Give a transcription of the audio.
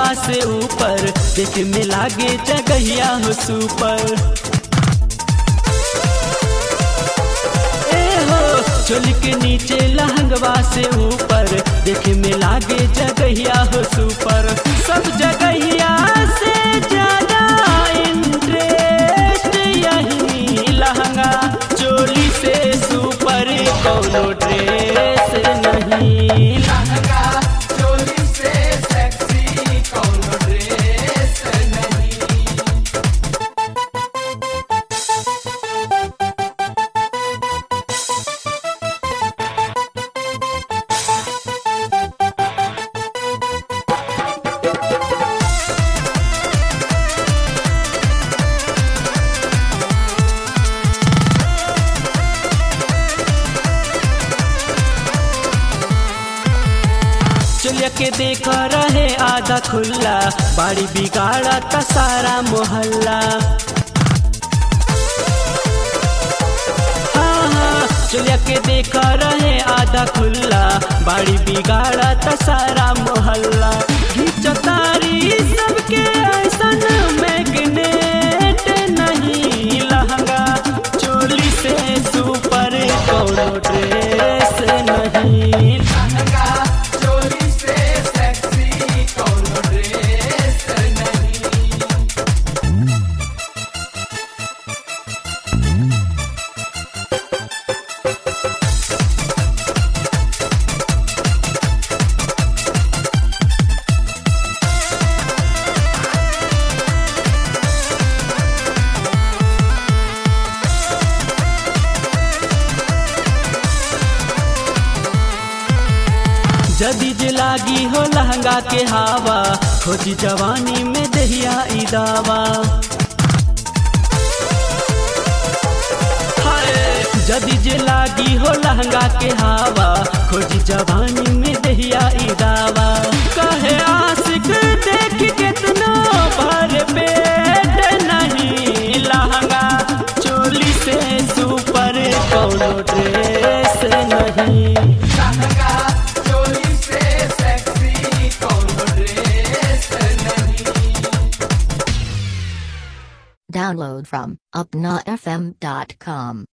से ऊपर देखे में लागे जगहिया हो सुपर ए हो चोली के नीचे लहंगवा से ऊपर देखे में लागे जगहिया हो सुपर सब जगहिया से ज्यादा इंटरेस्ट यही लहंगा चोली से सुपर कौनो ड्रेस नहीं लहंगा चोली से सेक्सी कौनो ड्रेस नहीं चलिया के देख रहे आधा खुला बाड़ी बिगाड़ा त सारा मोहल्ला हाँ, हाँ, चलिया के देख रहे आधा खुला बाड़ी बिगाड़ा त सारा मोहल्ला घिचतारी सबके ऐसन मैग्नेट नहीं लहंगा चोली से सुपर कौनो ड्रेस नहीं लहंगा चोली से सेक्सी कौनो ड्रेस नहीं जदी जे लागी हो लहंगा के हवा खोजी जवानी में दहिया ई दावा हाय, जदी जे लागी हो लहंगा के हवा खोजी जवानी में दहिया ई दावा कहे आशिक देख कितना भर पेट नहीं लहंगा चोली से सुपर कौनो ड्रेस नहीं लहंगा चोली से सेक्सी कौनो ड्रेस नहीं Download from upnafm.com.